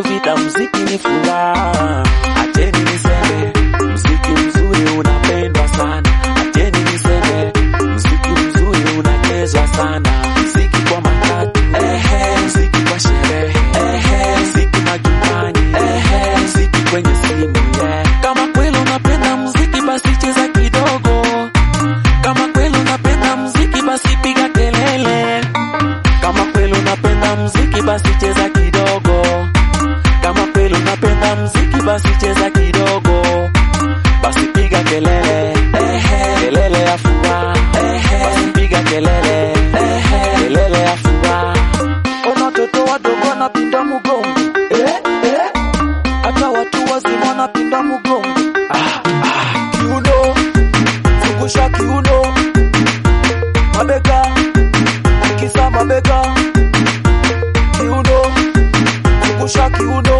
vita, mziki ni furaha. Acheni niseme, mziki mzuri unapendwa sana. Acheni niseme, mziki mzuri unachezwa sana. Mziki kwa matatu, ehe, mziki kwa sherehe, ehe, mziki majumbani, ehe, mziki kwenye simu, yeah. Kama kweli unapenda mziki basi cheza kidogo. Kama kweli unapenda mziki basi piga kelele. Kama kweli unapenda mziki basi cheza kidogo. Kama kweli unapenda mziki basi cheza kidogo. Basi piga kelele, ehe, kelele ya furaha, ehe, basi piga kelele, ehe, kelele ya furaha. Ona watoto wadogo wanapinda mgongo, eh, eh, hata watu wazima wanapinda mgongo. Ah, ah, kiuno, zungusha kiuno, mabega, tikisa mabega, kiuno, zungusha kiuno.